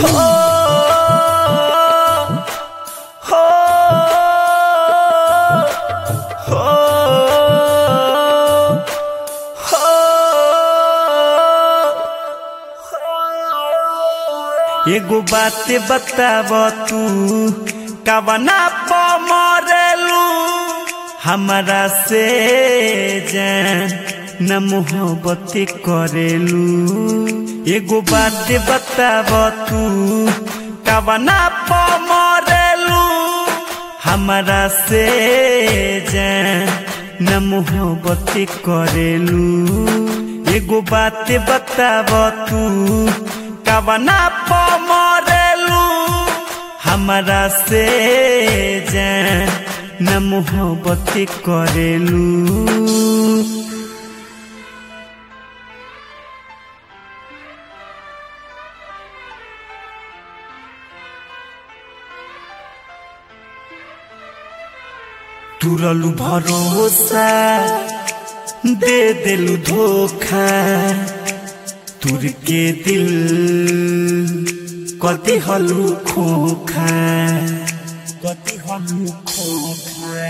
हो हो हो एगो बात बताब तू कवना प मरेलू हमरा से जान न मोहब्बत करेलू एगो बात बताब तू कवना प मरेलू हमरा से जान न मोहब्बत करेलू एगो बात बताब तू कवना प मरेलू हमरा से जान न मोहब्बत करेलू तुरलू भरोसा दे दिलू धोखा तुर के दिल कति हलू खोखा कति हलू खोखा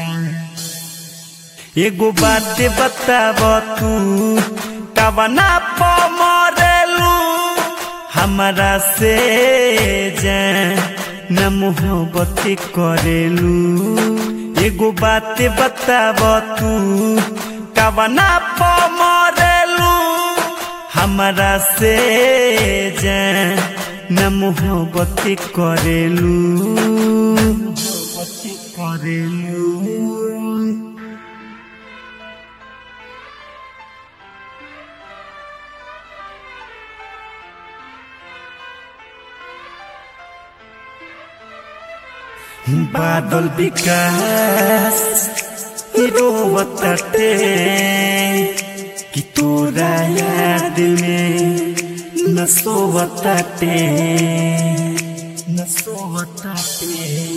एगो बात बताब तू कवना प मरेलू हमरा से जान न मोहब्बत करेलू एगो बात बताब तू कवना प मरेलू हमरा से जान न मोहब्बत करेलू मोहब्बत करेलू बादल विकास रोवताटे कि तोरा याद में न सोवताटे न सोवताटे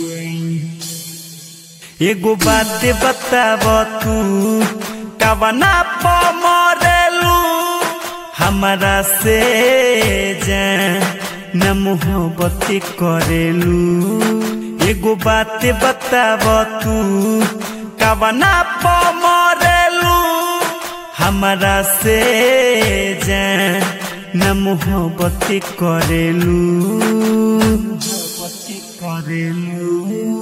एगो बात बताब तू कवना प मरेलू हमरा से जान न मोहब्बत करेलू एगो बात बताब तू कवना प मरेलू हमरा से जान न मोहब्बत करेलू मोहब्बत करेलू